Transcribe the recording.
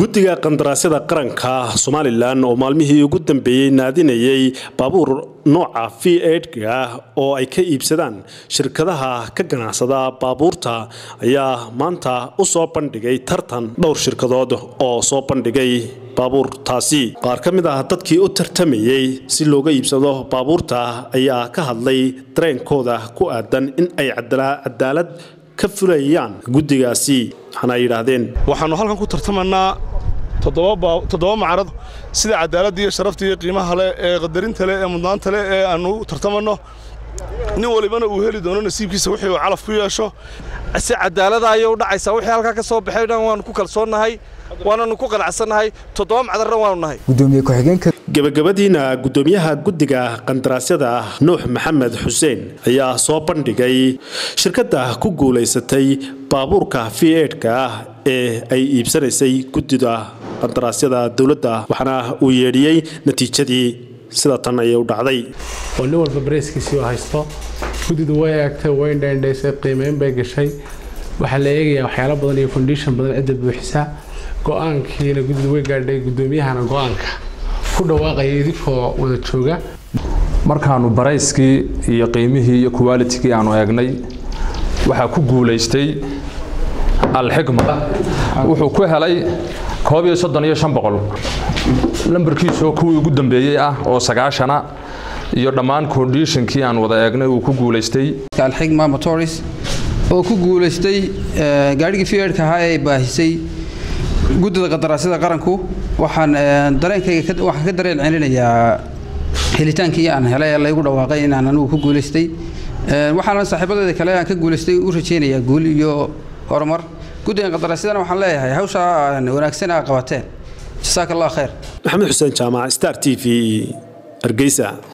guddiga qandaraasyada qaranka somalilan oo maalmihii ugu dambeeyey naadinayay baabuur nooca v edga oo ay ka iibsadaan shirkadaha ka ganacsada baabuurta ayaa maanta u soo bandhigay tartan dhowr shirkadood oo soo bandhigay baabuurtaasi qaar ka mid ah dadkii u tartamayey si looga iibsado baabuurta ayaa ka hadlay dareenkooda ku aadan in ay cadaalad ka fulayaan guddigaasi waxaana ay yidhaahdeen waxaannu halkan ku tartamanaa toddoba macarad sida cadaaladda iyo sharafta iyo qiimaha leh ee qadarinta leh ee mudnaanta leh ee aannu tartamanno nin walibana uu heli doono nasiibkiisa wixii uu calaf ku yeesho si cadaalada ayay u dhacaysaa wixii halkaa ka soo baxay dhan waannu ku kalsoonnahay waananu ku qanacsannahay toddoba macdarna waanu nahay gudoomiye ku-xigeenka gebagabadiina gudoomiyaha guddiga qandaraasyada nuux maxamed xuseen ayaa soo bandhigay shirkadda ku guulaysatay baabuurka v edka ah ee ay iibsanaysay guddida qandaraasyada dowladda waxaana uu yeedhiyey natiijadii sida tan ayay u dhacday oo nin walba bareeskiisii haysto guddidu way eegtay way dheendhaysay qiimeyn bay gashay waxaa la eegayaa waxyaalo badan iyo kondishon badan cidda buuxisa go-aankiina guddidu way gaadhay guddoomiyahana go-aanka ku dhawaaqaya idinkoo wada jooga markaannu barayskii iyo qiimihii iyo kuwaalitigii aannu eegnay waxaa ku guulaystay alxikma wuxuu ku helay koob iyo soddon iyo shan boqol lambarkiisoo kuwii ugu dambeeyey ah oo sagaashana iyo dhammaan kondishonkii aan wada eegnay uu ku guulaystay alxigma motors oo ku guulaystay gaadhigii fiedka ahaa ee baahisay guddida qadaraasyada qaranku waxaan dareenkayga waxaan ka dareen celinayaa helitaankii aan helay ee laygu dhawaaqay inaan anigu ku guulaystay waxaana saaxiibadeeda kale aan ka guulaystay u rajaynayaa guul iyo horumar guddigan qadaraasyadana waxaan leeyahay hawshaa wanaagsan aa qabateen jasaaka allah khayr maxamed xuseen jaamac star t v hargeysa